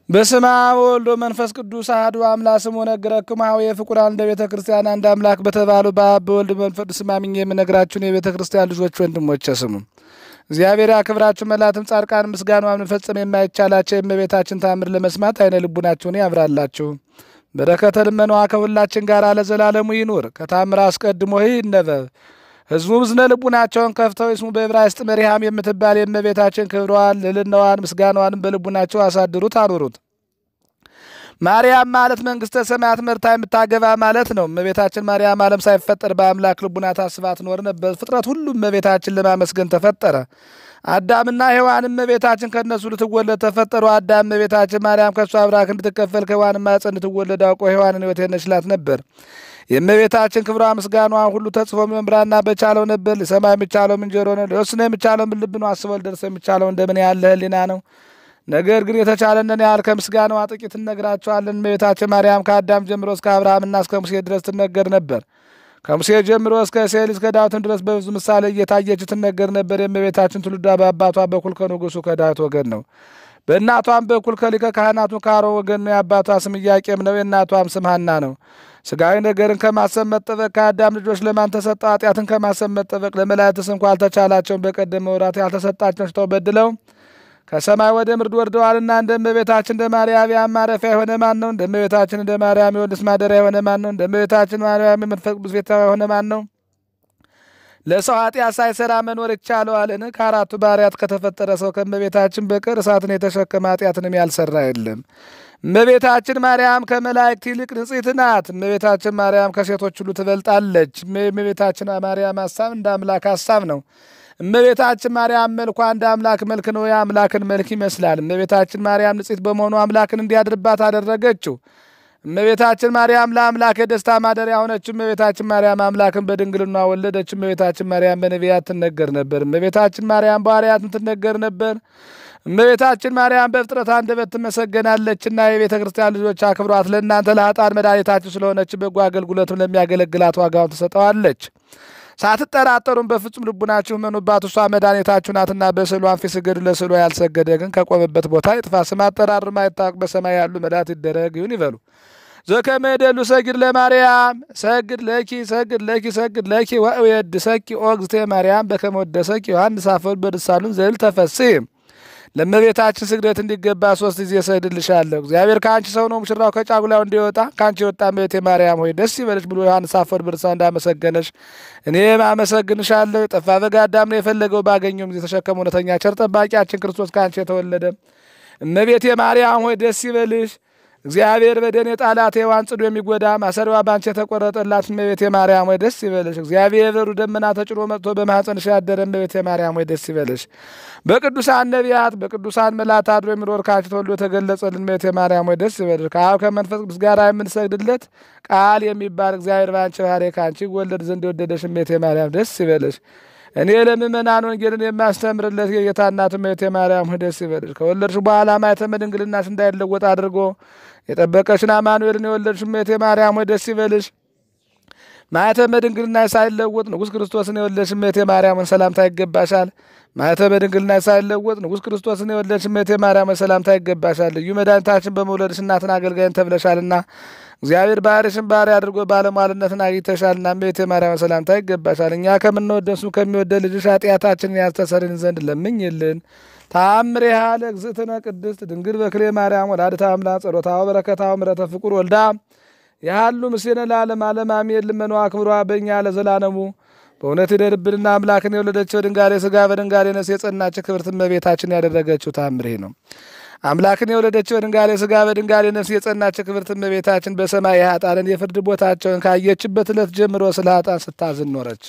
በስመ አብ ወወልድ ወመንፈስ ቅዱስ አሐዱ አምላክ ስሙ ነገረክሙ ኀበየ ፍቁራን እንደ ቤተ ክርስቲያን አንድ አምላክ በተባሉ በአብ በወልድ በመንፈስ ቅዱስ አምኜ የምነግራችሁን የቤተ ክርስቲያን ልጆች ወንድሞቼ ስሙ። እግዚአብሔር ያክብራችሁ። መላትም ጻድቃን ምስጋናዋን መፈጸም የማይቻላቸው የእመቤታችን ታምር ለመስማት አይነ ልቡናችሁን ያብራላችሁ። በረከተ ልመናዋ ከሁላችን ጋር ለዘላለሙ ይኑር። ከታምር አስቀድሞ ይህ ይነበብ ሕዝቡ ዝነ ልቡናቸውን ከፍተው ይስሙ። በዕብራይስጥ መሪሃም የምትባል የእመቤታችን ክብሯን ልዕልናዋን ምስጋናዋንም በልቡናቸው አሳድሩት አኑሩት። ማርያም ማለት መንግሥተ ሰማያት መርታ የምታገባ ማለት ነው። እመቤታችን ማርያም ዓለም ሳይፈጠር በአምላክ ልቡና ታስባ ትኖር ነበር። ፍጥረት ሁሉ እመቤታችን ለማመስገን ተፈጠረ። አዳምና ሔዋን እመቤታችን ከእነሱ ልትወለድ ተፈጠሩ። አዳም እመቤታችን ማርያም ከእሱ አብራክ እንድትከፈል ከሔዋን ማኅፀን እንድትወለድ አውቆ ሔዋንን ሕይወት ነችላት ነበር። የእመቤታችን ክብሯ ምስጋናዋ ሁሉ ተጽፎ መምራና በቻለው ነበር። ሊሰማ የሚቻለው ምን ጆሮ ነው? ሊወስነ የሚቻለው ምን ልብ ነው? አስበው ሊደርስ የሚቻለው እንደምን ያለ ሕሊና ነው? ነገር ግን የተቻለንን ያህል ከምስጋናዋ ጥቂት እነግራቸዋለን። እመቤታችን ማርያም ከአዳም ጀምሮ እስከ አብርሃምና እስከ ሙሴ ድረስ ትነገር ነበር። ከሙሴ ጀምሮ እስከ እሴይ ልጅ እስከ ዳዊትም ድረስ በብዙ ምሳሌ እየታየች ትነገር ነበር። የእመቤታችን ትውልዷ በአባቷ በኩል ከንጉሱ ከዳዊት ወገን ነው። በእናቷም በኩል ከሊቀ ካህናቱ ከአሮን ወገን ነው። የአባቷ ስም ኢያቄም ነው። የእናቷም ስም ሐና ነው። ስጋዊ ነገርን ከማሰብ መጠበቅ ከአዳም ልጆች ለማን ተሰጠ? ኃጢአትን ከማሰብ መጠበቅ ለመላእክትስ እንኳ አልተቻላቸውም። በቀደመ ወራት ያልተሰጣቸው ሽተው በድለው ከሰማይ ወደ ምድር ወርደዋልና እንደ እመቤታችን እንደ ማርያም ማረፊያ የሆነ ማን ነው? እንደ እመቤታችን እንደ ማርያም የወልድስ ማደሪያ የሆነ ማን ነው? እንደ እመቤታችን ማርያም የመንፈስ ቅዱስ ቤታ የሆነ ማን ነው? ለሰው ኃጢአት ሳይሰራ መኖር ይቻለዋልን? ከአራቱ ባሕርያት ከተፈጠረ ሰው ከእመቤታችን በቀር እሳትን የተሸከመ ኃጢአትንም ያልሰራ የለም። እመቤታችን ማርያም ከመላእክት ይልቅ ንጽሕት ናት። እመቤታችን ማርያም ከሴቶች ሁሉ ትበልጣለች። እመቤታችን ማርያም ሀሳብ እንደ አምላክ ሀሳብ ነው። እመቤታችን ማርያም መልኳ እንደ አምላክ መልክ ነው። የአምላክን መልክ ይመስላል። እመቤታችን ማርያም ንጽሕት በመሆኑ አምላክን እንዲያድርባት አደረገችው። እመቤታችን ማርያም ለአምላክ የደስታ ማደሪያ ሆነች። እመቤታችን ማርያም አምላክን በድንግልና ወለደች። እመቤታችን ማርያም በነቢያት ትነገር ነበር። እመቤታችን ማርያም በሐዋርያትም ትነገር ነበር። እመቤታችን ማርያም በፍጥረት አንደበት ትመሰገናለችና የቤተ ክርስቲያን ልጆች አክብሯት። ለእናንተ ለኃጥአን መድኃኒታችሁ ስለሆነች በጎ አገልግሎትም ለሚያገለግላት ዋጋውን ትሰጠዋለች። ሳትጠራጠሩም በፍጹም ልቡናችሁ መኑባት፣ እሷ መድኃኒታችሁ ናትና። በስዕሏን ፊት ስገዱ፣ ለስዕሏ ያልሰገደ ግን ከቆመበት ቦታ ይጥፋ። ስም አጠራር ማይታወቅ በሰማይ ያሉ መላእክት ይደረግ ይሁን ይበሉ። ዘከመ ይደሉ ሰግድ ለማርያም ሰግድ ለኪ ሰግድ ለኪ ሰግድ ለኪ ወእየድሰኪ ኦ እግዝእትየ ማርያም በከመ ወደሰኪ ዮሐንስ አፈወርቅ በድርሳኑን ዘዕል ተፈሥሒ ለእመቤታችን ስግደት እንዲገባ ሶስት ጊዜ እሰግድልሻለሁ። እግዚአብሔር ከአንቺ ሰው ነው፣ ሙሽራው ከጫጉላው እንዲወጣ ከአንቺ የወጣ እመቤቴ ማርያም ሆይ ደስ ይበልሽ ብሎ ዮሐንስ አፈወርቅ በድርሳኑ እንዳመሰገነሽ እኔም አመሰግንሻለሁ። የጠፋ በግ አዳም ነው የፈለገው ባገኘው ጊዜ ተሸከመ። እውነተኛ ቸር ጠባቂያችን ክርስቶስ ከአንቺ የተወለደ እመቤቴ ማርያም ሆይ ደስ ይበልሽ። እግዚአብሔር በደን የጣላት ሔዋን ጽኑ የሚጎዳ ማሰሪዋ ባንቺ የተቆረጠላት እመቤቴ ማርያም ወይ ደስ ይበልሽ። እግዚአብሔር በሩ ደመና ተጭኖ መጥቶ በማኅፀንሽ ያደረ እመቤቴ ማርያም ወይ ደስ ይበልሽ። በቅዱሳን ነቢያት በቅዱሳን መላእክት አድሮ የሚኖር ከአንቺ ተወልዶ የተገለጸልን እመቤቴ ማርያም ወይ ደስ ይበልሽ። ከአብ ከመንፈስ ቅዱስ ጋር የምንሰግድለት ቃል የሚባል እግዚአብሔር በአንቺ ባሕርይ ከአንቺ ይወለድ ዘንድ የወደደሽ እመቤቴ ማርያም ደስ ይበልሽ። እኔ ለምእመናን ወንጌልን የማስተምርለት የጌታ እናቱ እመቤቴ ማርያም ሆይ ደስ ይበልሽ። ከወለድሽ በኋላ ማኅተመ ድንግልናሽ እንዳይለወጥ አድርጎ የጠበቀሽን አማኑኤልን የወለድሽ እመቤቴ ማርያም ሆይ ደስ ይበልሽ። ማኅተመ ድንግልናሽ ሳይለወጥ ንጉሥ ክርስቶስን የወለድሽ እመቤቴ ማርያም ሰላምታ ይገባሻል። ማኅተመ ድንግልናሽ ሳይለወጥ ንጉሥ ክርስቶስን የወለድሽ እመቤቴ ማርያም ሰላምታ ይገባሻል። ልዩ መድኃኒታችን በመውለድሽ እናትን አገልጋይን ተብለሻልና እግዚአብሔር ባሕርይሽን ባሕርይ አድርጎ ባለሟልነትን አግኝተሻልና እመቤቴ ማርያም ሰላምታ ይገባሻል። እኛ ከምንወደን እሱ ከሚወደድ ልጅሽ ኃጢአታችንን ያስተሰርይልን ዘንድ ለምኝልን። ተአምሬሃ ለእግዝእትነ ቅድስት ድንግል በክሌ ማርያም ወላዲተ አምላክ ጸሎታው በረከታው ምሕረተ ፍቁር ወልዳ ያሉ ምስሌነ ለዓለም ዓለም አሜን። ልመናዋ ክብሯ በእኛ ለዘላለሙ በእውነት ይደርብንና አምላክን የወለደችው በድንጋሌ ሥጋ በድንጋሌ ነፍስ የጸናች ክብርት እመቤታችን ያደረገችው ተአምሬ ነው። አምላክን የወለደችው በድንጋሌ ሥጋ በድንጋሌ ነፍስ የጸናች ክብርት እመቤታችን በሰማይ የኃጥአንን የፍርድ ቦታቸውን ካየችበት ዕለት ጀምሮ ስለ ኃጥአን ስታዝን ኖረች።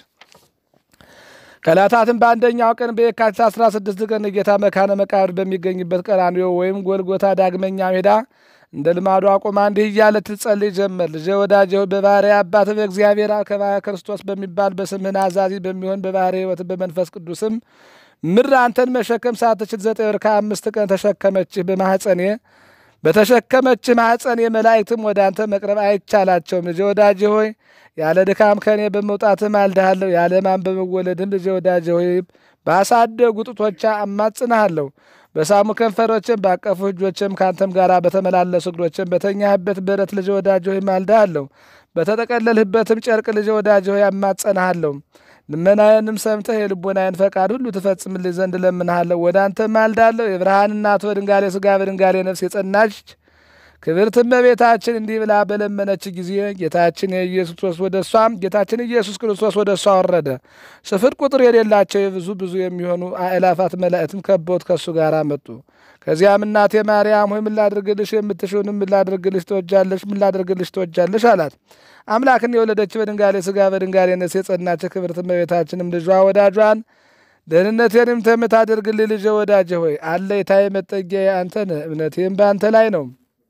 ከዕለታትም በአንደኛው ቀን በየካቲት 16 ቀን ጌታ መካነ መቃብር በሚገኝበት ቀራንዮ ወይም ጎልጎታ ዳግመኛ ሄዳ እንደ ልማዷ ቆማ እንዲህ እያለ ትጸልይ ጀመር። ልጄ ወዳጄ ሆይ በባሕርይ አባት በእግዚአብሔር ከባሕርይ ክርስቶስ በሚባል በስምህን አዛዚ በሚሆን በባሕርይ ሕይወት በመንፈስ ቅዱስም ምድር አንተን መሸከም ሳትችል ዘጠኝ ወር ከአምስት ቀን ተሸከመችህ በማኅፀኔ በተሸከመችህ ማኅፀኔ መላእክትም ወደ አንተ መቅረብ አይቻላቸውም። ልጄ ወዳጄ ሆይ ያለ ድካም ከእኔ በመውጣትም አልድሃለሁ። ያለ ሕማም በመወለድም ልጄ ወዳጄ ሆይ ባሳደጉ ጡቶቿ አማጽንሃለሁ። በሳሙ ከንፈሮችም ባቀፉ እጆችም ከአንተም ጋር በተመላለሱ እግሮችም በተኛህበት በረት ልጅ ወዳጅ ሆይ ማልዳሃለሁ። በተጠቀለልህበትም ጨርቅ ልጅ ወዳጅ ሆይ አማጸንሃለሁ። ልመናዬንም ሰምተህ የልቦናዬን ፈቃድ ሁሉ ትፈጽምልኝ ዘንድ እለምንሃለሁ። ወደ አንተ ማልዳለሁ። የብርሃን እናት በድንጋሌ ሥጋ በድንጋሌ ነፍስ የጸናች ክብርት እመቤታችን እንዲህ ብላ በለመነች ጊዜ ጌታችን የኢየሱስ ክርስቶስ ወደ እሷም ጌታችን ኢየሱስ ክርስቶስ ወደ እሷ ወረደ። ስፍር ቁጥር የሌላቸው የብዙ ብዙ የሚሆኑ አእላፋት መላእክትም ከበውት ከእሱ ጋር መጡ። ከዚያም እናቴ ማርያም ሆይ ምን ላድርግልሽ? የምትሽውንም ምን ላድርግልሽ ትወጃለሽ? ምን ላድርግልሽ ትወጃለሽ? አላት። አምላክን የወለደች በድንጋሌ ሥጋ በድንጋሌ ነፍስ የጸናች ክብርት እመቤታችንም ልጇ ወዳጇን ደህንነቴንም የምታደርግልኝ ልጄ ወዳጄ ሆይ አለኝታዬ መጠጊያዬ አንተ ነህ። እምነቴም በአንተ ላይ ነው።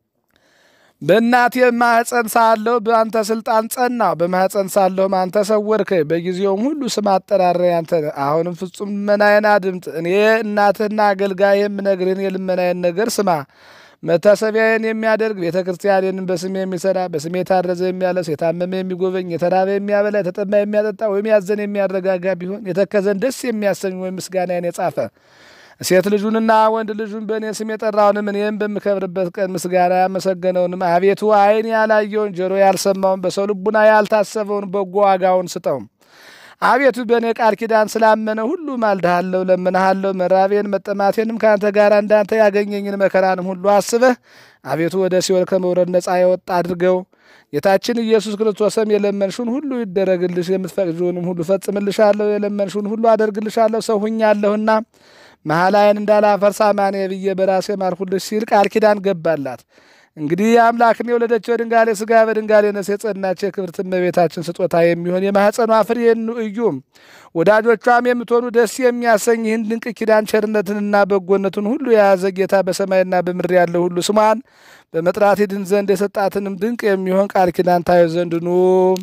በእናቴ ማኅፀን ሳለሁ በአንተ ስልጣን ጸናሁ። በማኅፀን ሳለሁም አንተ ሰወርከኝ። በጊዜውም ሁሉ ስም አጠራረኝ አንተ ነህ። አሁንም ፍጹም ልመናዬን አድምጥ። እኔ እናትህና አገልጋይ የምነግርህን የልመናዬን ነገር ስማ። መታሰቢያዬን የሚያደርግ ቤተ ክርስቲያኔንም በስሜ የሚሰራ በስሜ የታረዘ የሚያለብስ የታመመ የሚጎበኝ የተራበ የሚያበላ የተጠማ የሚያጠጣ ወይም ያዘን የሚያረጋጋ ቢሆን የተከዘን ደስ የሚያሰኝ ወይም ምስጋናዬን የጻፈ ሴት ልጁንና ወንድ ልጁን በእኔ ስም የጠራውንም እኔም በምከብርበት ቀን ምስጋና ያመሰገነውንም አቤቱ ዓይን ያላየውን ጆሮ ያልሰማውን በሰው ልቡና ያልታሰበውን በጎ ዋጋውን ስጠው። አቤቱ በእኔ ቃል ኪዳን ስላመነ ሁሉ ማልድሃለሁ፣ ለምንሃለሁ። መራቤን መጠማቴንም ከአንተ ጋር እንዳንተ ያገኘኝን መከራንም ሁሉ አስበህ አቤቱ ወደ ሲኦል ከመውረድ ነፃ የወጣ አድርገው። ጌታችን ኢየሱስ ክርስቶስም የለመንሹን ሁሉ ይደረግልሽ፣ የምትፈቅጂውንም ሁሉ ፈጽምልሻለሁ፣ የለመንሹን ሁሉ አደርግልሻለሁ፣ ሰው ሁኛለሁና መሐላዬን እንዳላፈርስ አማኔ ብዬ በራሴ ማልኩልሽ ሲል ቃል ኪዳን ገባላት። እንግዲህ የአምላክን የወለደችው በድንጋሌ ሥጋ በድንጋሌ ነፍስ የጸናች የክብርት እመቤታችን ስጦታ የሚሆን የማኅፀኗ ፍሬ እዩ። ወዳጆቿም የምትሆኑ ደስ የሚያሰኝ ይህን ድንቅ ኪዳን ቸርነትንና በጎነትን ሁሉ የያዘ ጌታ በሰማይና በምድር ያለው ሁሉ ስሟን በመጥራት ይድን ዘንድ የሰጣትንም ድንቅ የሚሆን ቃል ኪዳን ታዩ ዘንድ ኑ።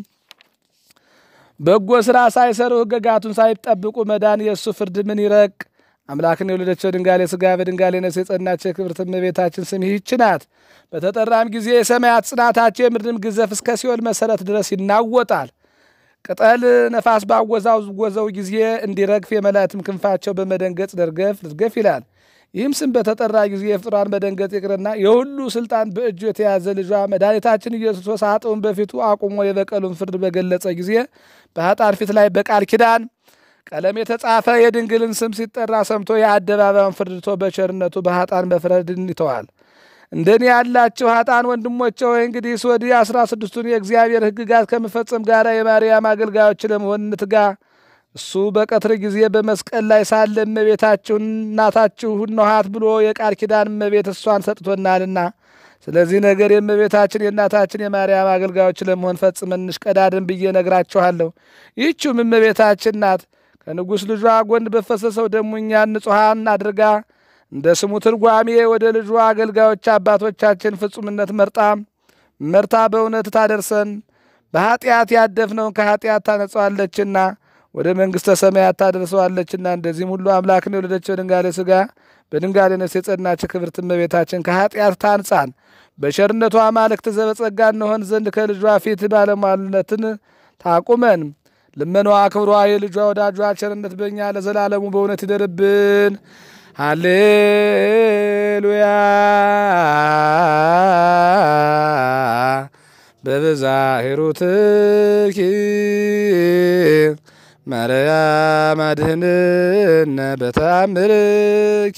በጎ ሥራ ሳይሰሩ ሕገጋቱን ሳይጠብቁ መዳን የእሱ ፍርድ ምን ይረቅ? አምላክን የወለደችው ድንጋሌ ሥጋ በድንጋሌ ነፍስ የጸናች የክብርት እመቤታችን ስም ይህች ናት። በተጠራም ጊዜ የሰማያት ጽናታቸው የምድርም ግዘፍ እስከ ሲኦል መሰረት ድረስ ይናወጣል። ቅጠል ነፋስ ባወዛወዘው ጊዜ እንዲረግፍ የመላእክትም ክንፋቸው በመደንገጥ ደርገፍ ልትገፍ ይላል። ይህም ስም በተጠራ ጊዜ የፍጡራን መደንገጥ ይቅርና የሁሉ ስልጣን በእጁ የተያዘ ልጇ መድኃኒታችን ኢየሱስ ክርስቶስ ኃጥኡን በፊቱ አቁሞ የበቀሉን ፍርድ በገለጸ ጊዜ በኃጥአን ፊት ላይ በቃል ኪዳን ቀለም የተጻፈ የድንግልን ስም ሲጠራ ሰምቶ የአደባባዩን ፍርድቶ በቸርነቱ በኃጥአን መፍረድን ይተዋል። እንደኔ ያላችሁ ኃጥአን ወንድሞቼ ሆይ እንግዲህ ወዲህ አስራ ስድስቱን የእግዚአብሔር ሕግጋት ከመፈጸም ጋር የማርያም አገልጋዮች ለመሆን እንትጋ። እሱ በቀትር ጊዜ በመስቀል ላይ ሳለ እመቤታችሁን እናታችሁ ነኋት ብሎ የቃል ኪዳን እመቤት እሷን ሰጥቶናልና ስለዚህ ነገር የእመቤታችን የእናታችን የማርያም አገልጋዮች ለመሆን ፈጽመን እንሽቀዳድን ብዬ ነግራችኋለሁ። ይህችውም እመቤታችን ናት። ከንጉሥ ልጇ ጎን በፈሰሰው ደሙ እኛን ንጹሐን አድርጋ እንደ ስሙ ትርጓሜ ወደ ልጇ አገልጋዮች አባቶቻችን ፍጹምነት መርጣ መርታ በእውነት ታደርሰን በኃጢአት ያደፍነውን ከኃጢአት ታነጸዋለችና ወደ መንግሥተ ሰማያት ታደርሰዋለችና እንደዚህም ሁሉ አምላክን የወለደችው በድንጋሌ ሥጋ በድንጋሌ ነፍስ የጸናች ክብርት እመቤታችን ከኃጢአት ታንጻን በቸርነቷ አማልክት ዘበጸጋ እንሆን ዘንድ ከልጇ ፊት ባለሟልነትን ታቁመን። ልመናዋ ክብሯ የልጇ ወዳጇ ቸርነት በእኛ ለዘላለሙ በእውነት ይደርብን። ሃሌሉያ በብዛ ሂሩትኪ ማርያም አድኅንነ በተአምርኪ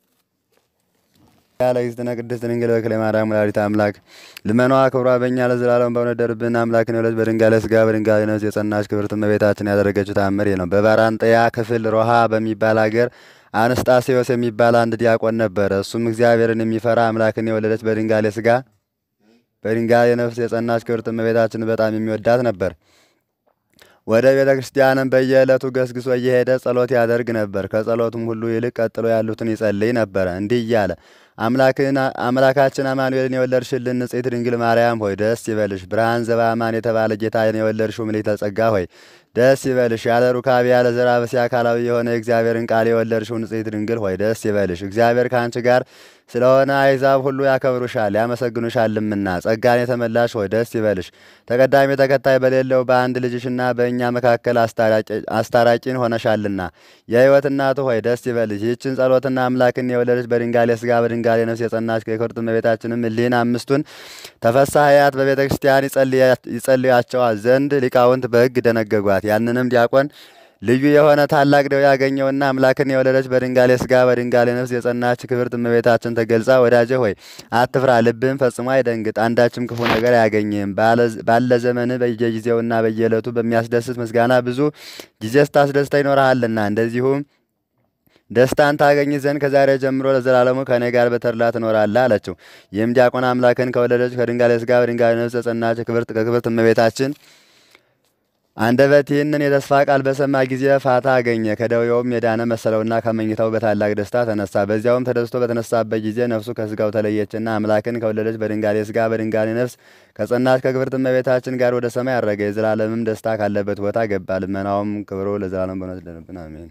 ያለ እግዝእትነ ቅድስት ድንግል በክለ ማርያም ወላዲተ አምላክ ልመኗ ክብሯ በእኛ ለዘላለሙ በእውነት ይደርብን። አምላክን የወለደች በድንጋሌ ሥጋ በድንጋሌ ነፍስ የጸናች ክብርት እመቤታችን ያደረገችው ተአምር ነው። በባራንጠያ ክፍል ሮሃ በሚባል አገር አንስጣሴዎስ የሚባል አንድ ዲያቆን ነበረ። እሱም እግዚአብሔርን የሚፈራ አምላክን የወለደች በድንጋሌ ሥጋ በድንጋሌ ነፍስ የጸናች ክብርት እመቤታችን በጣም የሚወዳት ነበር። ወደ ቤተ ክርስቲያንም በየዕለቱ ገስግሶ እየሄደ ጸሎት ያደርግ ነበር። ከጸሎቱም ሁሉ ይልቅ ቀጥሎ ያሉትን ይጸልይ ነበረ እንዲህ እያለ አምላካችን አማኑኤልን የወለድሽልን ንጽሕት ድንግል ማርያም ሆይ ደስ ይበልሽ። ብርሃን ዘበአማን የተባለ ጌታን የወለድሽው ምልዕተ ጸጋ ሆይ ደስ ይበልሽ። ያለ ሩካቤ ያለ ዘራ በሲ አካላዊ የሆነ የእግዚአብሔርን ቃል የወለድሽው ንጽሕት ድንግል ሆይ ደስ ይበልሽ። እግዚአብሔር ከአንቺ ጋር ስለሆነ አሕዛብ ሁሉ ያከብሩሻል ያመሰግኑሻልምና። ጸጋን የተመላሽ ሆይ ደስ ይበልሽ። ተቀዳሚ ተከታይ በሌለው በአንድ ልጅሽና በእኛ መካከል አስታራቂን ሆነሻልና የሕይወት እናቱ ሆይ ደስ ይበልሽ። ይህችን ጸሎትና አምላክን የወለደች በድንጋሌ ሥጋ በድንጋሌ ነፍስ የጸናች የክብርት እመቤታችንም እሊህን አምስቱን ተፈሳሐያት በቤተ ክርስቲያን ይጸልያቸዋል ዘንድ ሊቃውንት በሕግ ደነገጓት። ያንንም ዲያቆን ልዩ የሆነ ታላቅ ደዌ ያገኘውና አምላክን የወለደች በድንጋሌ ሥጋ በድንጋሌ ነፍስ የጸናች ክብርት እመቤታችን ተገልጻ ወዳጄ ሆይ አትፍራ፣ ልብህም ፈጽሞ አይደንግጥ፣ አንዳችም ክፉ ነገር አያገኝህም። ባለ ዘመን በየጊዜውና በየዕለቱ በሚያስደስት ምስጋና ብዙ ጊዜ ስታስደስተ ይኖርሃልና እንደዚሁም ደስታን ታገኝ ዘንድ ከዛሬ ጀምሮ ለዘላለሙ ከእኔ ጋር በተድላ ትኖራለህ አለችው። ይህም ዲያቆን አምላክን ከወለደች ከድንጋሌ ሥጋ በድንጋሌ ነፍስ የጸናች ከክብርት እመቤታችን አንደበት ይህንን የተስፋ ቃል በሰማ ጊዜ ፋታ አገኘ። ከደዌውም የዳነ መሰለውና ከመኝታው በታላቅ ደስታ ተነሳ። በዚያውም ተደስቶ በተነሳበት ጊዜ ነፍሱ ከስጋው ተለየችና አምላክን ከወለደች በድንጋሌ ሥጋ በድንጋሌ ነፍስ ከጸናች ከክብርት እመቤታችን ጋር ወደ ሰማይ አረገ። የዘላለምም ደስታ ካለበት ቦታ ገባ። ልመናውም ክብሮ ለዘላለም በእውነት ይደርብን፣ አሜን።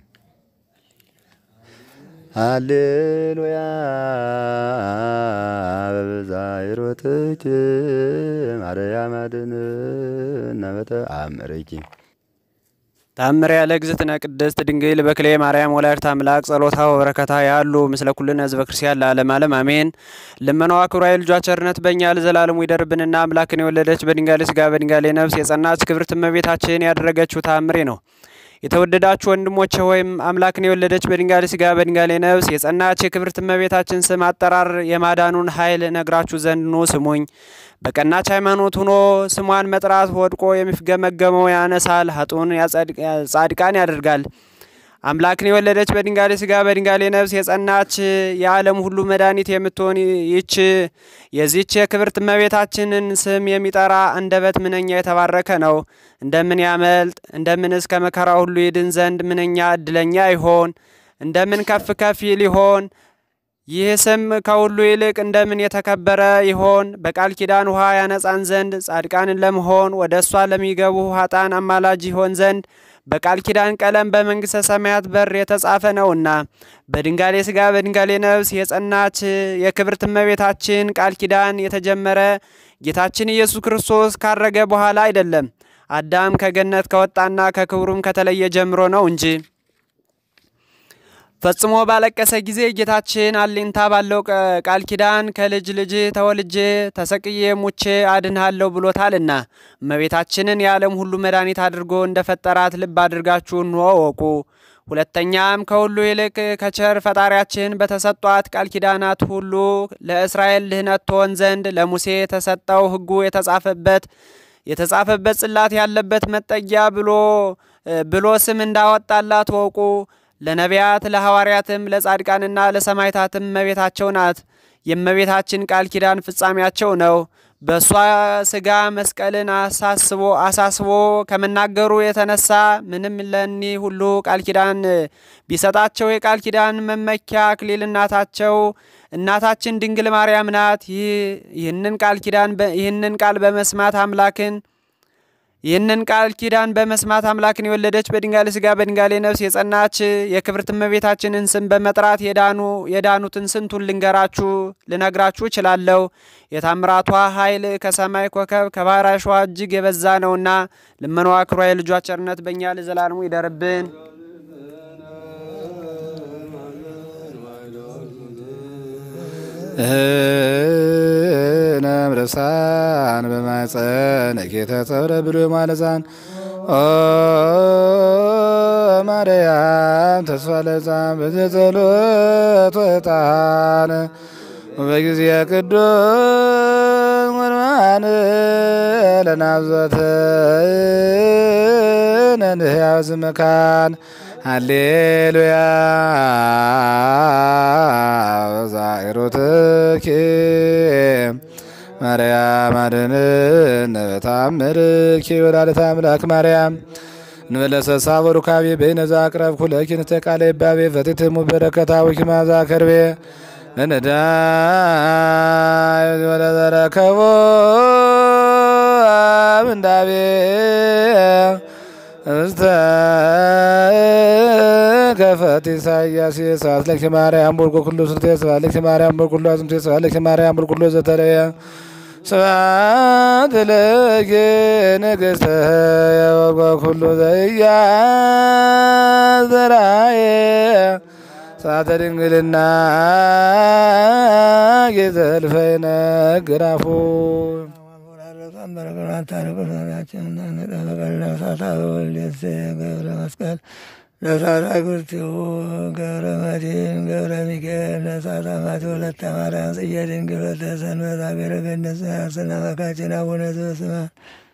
ሃሌሉያ በብዛይሮትኪ ማርያም አድኅንነ በተአምርኪ ታምር ያለ እግዝእትነ ቅድስት ድንግል በክሌ ማርያም ወላዲተ አምላክ ጸሎታ ወበረከታ ያሉ ምስለ ኩልነ ሕዝበ ክርስቲያን ለዓለም ዓለም አሜን። ልመናዋ ክብሯ የልጇ ቸርነት በእኛ ለዘላለሙ ይደርብንና አምላክን የወለደች በድንጋሌ ሥጋ በድንጋሌ ነፍስ የጸናች ክብርት እመቤታችን ያደረገችው ታምሬ ነው። የተወደዳችሁ ወንድሞቼ ሆይም አምላክን የወለደች በድንጋሌ ሥጋ በድንጋሌ ነፍስ የጸናች የክብርት እመቤታችን ስም አጠራር የማዳኑን ኃይል ነግራችሁ ዘንድ ኑ ስሙኝ። በቀናች ሃይማኖት ሆኖ ስሟን መጥራት ወድቆ የሚፍገመገመው ያነሳል፣ ሀጡን ጻድቃን ያደርጋል። አምላክን የወለደች በድንጋሌ ሥጋ በድንጋሌ ነፍስ የጸናች የዓለም ሁሉ መድኃኒት የምትሆን ይች የዚች የክብርት እመቤታችንን ስም የሚጠራ አንደበት ምንኛ የተባረከ ነው። እንደምን ያመልጥ እንደምንስ ከመከራ ሁሉ ይድን ዘንድ ምንኛ እድለኛ ይሆን! እንደምን ከፍ ከፍ ይል ይሆን! ይህ ስም ከሁሉ ይልቅ እንደምን የተከበረ ይሆን! በቃል ኪዳን ውሃ ያነጻን ዘንድ ጻድቃንን ለመሆን ወደ እሷ ለሚገቡ ኃጣን አማላጅ ይሆን ዘንድ በቃል ኪዳን ቀለም በመንግሥተ ሰማያት በር የተጻፈ ነውና በድንጋሌ ሥጋ በድንጋሌ ነፍስ የጸናች የክብርት እመቤታችን ቃል ኪዳን የተጀመረ ጌታችን ኢየሱስ ክርስቶስ ካረገ በኋላ አይደለም፣ አዳም ከገነት ከወጣና ከክብሩም ከተለየ ጀምሮ ነው እንጂ። ፈጽሞ ባለቀሰ ጊዜ ጌታችን አሌንታ ባለው ቃል ኪዳን ከልጅ ልጅ ተወልጄ ተሰቅዬ ሙቼ አድንሃለሁ ብሎታልና እመቤታችንን የዓለም ሁሉ መድኃኒት አድርጎ እንደ ፈጠራት ልብ አድርጋችሁ እንሆ ወቁ። ሁለተኛም ከሁሉ ይልቅ ከቸር ፈጣሪያችን በተሰጧት ቃል ኪዳናት ሁሉ ለእስራኤል ድህነት ትሆን ዘንድ ለሙሴ የተሰጠው ሕጉ የተጻፈበት የተጻፈበት ጽላት ያለበት መጠጊያ ብሎ ብሎ ስም እንዳወጣላት ወቁ። ለነቢያት ለሐዋርያትም ለጻድቃንና ለሰማዕታትም እመቤታቸው ናት። የእመቤታችን ቃል ኪዳን ፍጻሜያቸው ነው። በእሷ ሥጋ መስቀልን አሳስቦ አሳስቦ ከመናገሩ የተነሳ ምንም ለኒ ሁሉ ቃል ኪዳን ቢሰጣቸው የቃል ኪዳን መመኪያ አክሊል እናታቸው እናታችን ድንግል ማርያም ናት። ይህንን ቃል ኪዳን ይህንን ቃል በመስማት አምላክን ይህንን ቃል ኪዳን በመስማት አምላክን የወለደች በድንጋሌ ሥጋ በድንጋሌ ነፍስ የጸናች የክብርት እመቤታችንን ስም በመጥራት የዳኑ የዳኑትን ስንቱን ልንገራችሁ ልነግራችሁ እችላለሁ። የታምራቷ ኃይል ከሰማይ ኮከብ ከባሕር አሸዋ እጅግ የበዛ ነውና ልመናዋ ክብሯ የልጇ ቸርነት በእኛ ለዘላለሙ ይደርብን። እህነም ርሳን በማፀን ጌተ ጸብረ ብሎ ማለዛን ኦ ማርያም ተስፋ ለዛን በዘጸሎት ወጣን በጊዜ ቅዱስ ወርማን ለናብዘት ነንህያው ዝመካን ሃሌሉያ ዛይሮትኪ ማርያም አድኅንነ በተአምርኪ ወላዲተ አምላክ ማርያም እንበለሰሳ ወሩካቤ በይነዛ አቅረብ ኩለኪ ንተቃለ ይባቤ ፈቲትሙ በረከታዊኪ ማዛ ከርቤ ለነዳይ ወለዘረከቦ ምንዳቤ እስተ ከፈት ኢሳያስ ስብሐት ለኪ ማርያም ወልቆ ኩሉ ስርቴ ስብሐት ለኪ ማርያም ወልቆ ኩሉ አዝምቴ ስብሐት ለኪ ማርያም ወልቆ ኩሉ ዘተለየ ስብሐት ለኪ ንግሥተ ወልቆ ኩሉ ዘኢያዝራየ ሰዓተ ድንግልና ጌዘልፈይነ ግራፉ ገብረ መስቀል ለሳታ ጉርቲሁ ገብረ መድኅን ገብረ ሚካኤል ለሳታ ማቴ ወለተ ማርያም ጽጌ ድንግል ወለተ ሰንበት አገረ ገነት ስና መካችን አቡነ ዘበሰማያት